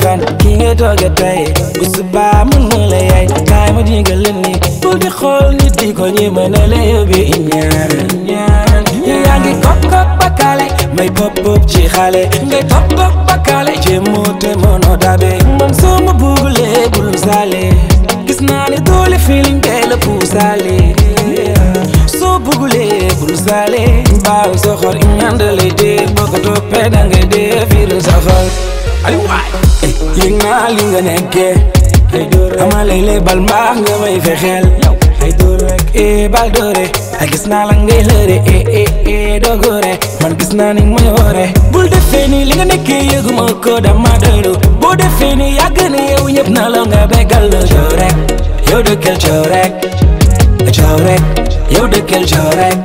melokaan ki nga tooge tey bu subaa mën na la yaay kaay ma digal leen ni bul di xool nit di ko ñi mën na la yóbbi ñaar ñaar yaa ngi kop kop bakkaale may pop pop ci xale ngay pop pop bakkaale ci moote mënoo dabe man soo ma bugulee bul saale gis naa ne doole feeling tey la puusaale soo bugulee bul saale baaw sa xol ñandale dee boo ko toppee da nga dee fiir sa xol ay waay yëg naa li nga nekkee ay door ama lay lay bal mbaax nga may fexeel ay door rek eh bal doore ay gis naa la ngay lëre eh eh eh dogoore man gis naa ni may woore bul defee ni li nga nekkee yëguma ko dama doylu boo defee ni yàgg na yow ñëpp na la nga bégal la coow rek yow dëkkal coow rek coow rek yow dëkkal coow rek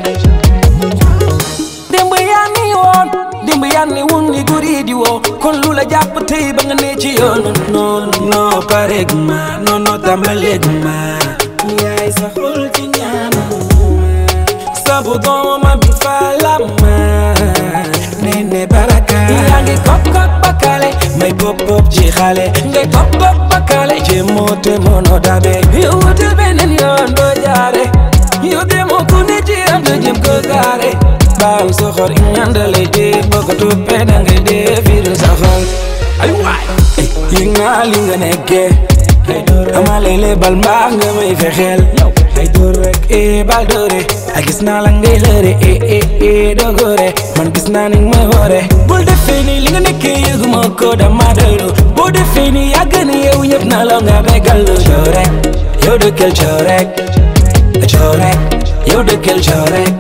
démb yaa ni woon démb yaa ni woon ni guri di woo kon lu la jàpp tey ba nga ne ci yoon non non pareeg ma non non tàmbaleeg ma yaay sa xol ci ñaan sabu dooma bi falama nene baraka yaa ngi kop kop bakale may pop pop ci xale ngay pop pop bakale ci moote mono dabe yow wutal beneen yoon doo jaare yow demoo ku ne ci am da jëm ko gaare baal sa xol ñandale dee boo ko toppee da nga dee fiir sa xol ay waay yëg naa li nga nekkee ama lele bal mbaax nga may fexeel ay door rek eh bal doore ay gis naa la ngay lëre eh eh eh dogoore man gis naa ni may woore bul defee ni li nga nekkee yëguma ko dama doylu boo defee ni yàgg na yow ñëpp na la nga bégal lu coow rek yow dëkkal coow rek coow rek yow dëkkal coow rek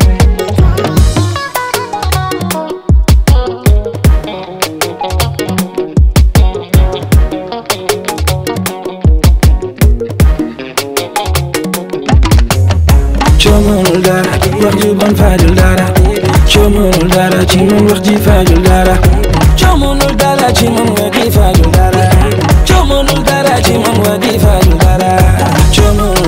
coomanul dara wax ju bon faajul dara coomanul dara ci man wax ji faajul dara coomanul dara ci man wax ji faajul dara coomanul dara ci man wax ji faajul dara coomanul